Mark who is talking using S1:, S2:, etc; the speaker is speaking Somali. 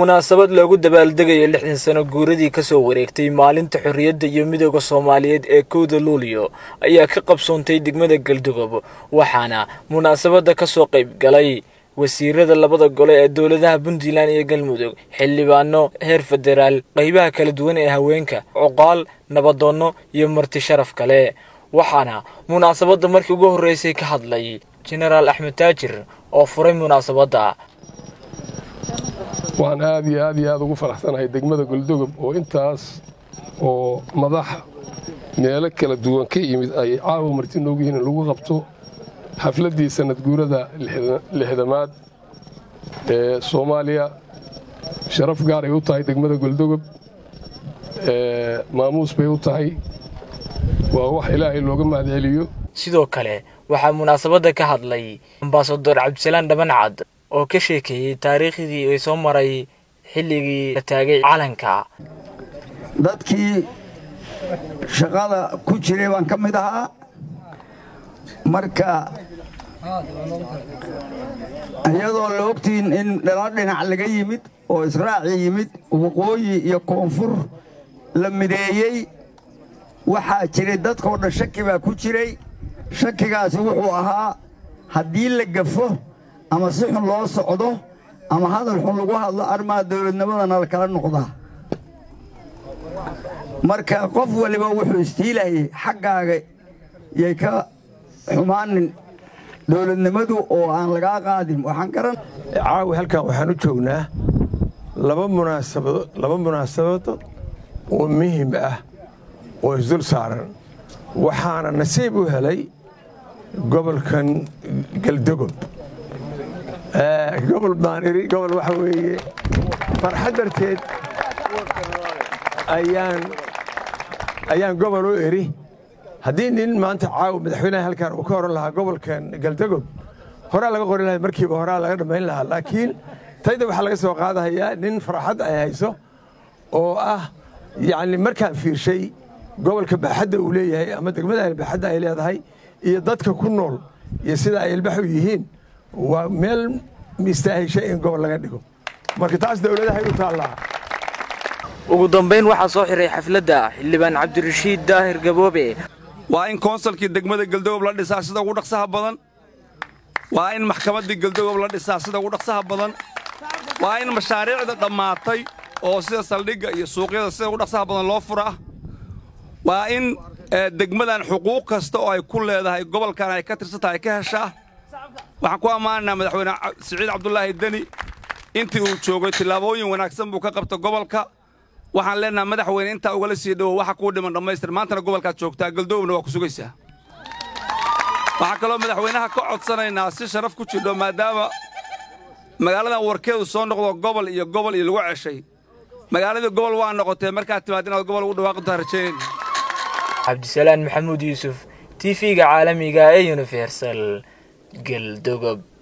S1: munaasabad loogu dabaaldegayo lixdan sano guuradii kasoo wareegtay maalinta xorriyadda iyo midooda soomaaliyeed ee kowda luuliyo ayaa ka qabsoontay degmada galdogob waxaana munaasabadda kasoo qayb galay wasiirada labada gole ee dowladaha puntland iyo galmudug xildhibaano heer federaal qaybaha kala duwan ee haweenka cuqaal nabadoonno iyo marti sharaf kale waxaana munaasabadda markii ugu horreysay ka hadlay jenaraal axmed taajir oo furay munaasabadda
S2: waxaan aad iyo aad iyo aad ugu faraxsanahay degmada goldogob oo intaas oo madax meelo kala duwan ka yimid ay caawa marti noogu yihiin in lagu qabto xafladdii sanad guurada lixdamaad ee soomaaliya sharaf gaaray u tahay degmada goldogob maamuus bay u tahay waa wax ilaahay looga mahadceliyo
S1: sidoo kale waxaa munaasabadda ka hadlay ambasador cabdisalaan dhabancad oo ka sheekeeyey taariikhdii ay soo maray xilligii la taagay calanka
S3: dadkii shaqada ku jiray baan ka mid ahaa marka iyadoo la ogtiin in dhalo dhinac laga yimid oo israaci yimid waqooyi iyo koonfur la mideeyey waxaa jiray dadkoo dhan shaki baa ku jiray shakigaasi wuxuu ahaa haddii la gafo ama si xun loo socdo ama hadal xun lagu hadlo arrimaha dawladnimadana la kala noqdaa marka qof waliba wuxuu istiilayay xaggaaga yay ka xumaanin dawladnimadu oo aan lagaa qaadin waxaan garan
S4: caawi halkan waxaan u joognaa laba munaasabado laba munaasabado oo muhim ah oo isdul saaran waxaana nasiib u helay gobolkan galdogob gobol baan iri gobol waxa weeye farxad darteed ayaan ayaan gobol u iri haddii nin maanta caawa madaxweynaha halkan uu ka oran lahaa gobolkan galdogob horaa laga qori lahay markiiba horaa laga dhammayn lahaa laakiin tayda waxaa laga soo qaadahayaa nin farxad ay hayso oo ah yacni markaan fiirshay gobolka baaxadda uu leeyahay ama degmada baaxadda ay leedahay iyo dadka ku nool iyo sida ay ilbax u yihiin waa meel mistaahishay in gobol laga dhigo marka taas dowladahay u taallaa
S1: ugu dambayn waxaa soo xiray xafladda xildhibaan cabdirashiid daahir gaboobe
S5: waa in koonsalkii degmada galdogob la dhisaa sida ugu dhaqsaha badan waa in maxkamaddii galdogob la dhisaa sida ugu dhaqsaha badan waa in mashaariicda dhammaatay oo sida saldhigga iyo suuqyada sida ugu dhaqsaha badan loo furaa waa in degmadan xuquuq kasta oo ay ku leedahay gobolkan ay ka tirsan tahay ka heshaa waxaan ku ammaanaynaa madaxweyne siciid cabdulaahi deni intii uu joogay tillaabooyin wanaagsan buu ka qabta gobolka waxaan leenaha madaxweyne intaa ugala sii dhowo waxa kuu dhiman dhammaystir maantana gobolkaad joogtaa galdoobna waa ku sugaysaa waxaan kaloo madaxweynaha ka codsanaynaa si sharaf ku jidho maadaama magaaladan warkeedu soo noqdo gobol iyo gobol iyo lagu ceshay magaaladii gobol waa noqotee markaad timaad inaad gobol ugu dhawaaqintaa rajaynayna
S1: cabdisalaan maxamuud yuusuf t v-ga caalamiga ee universal galdogob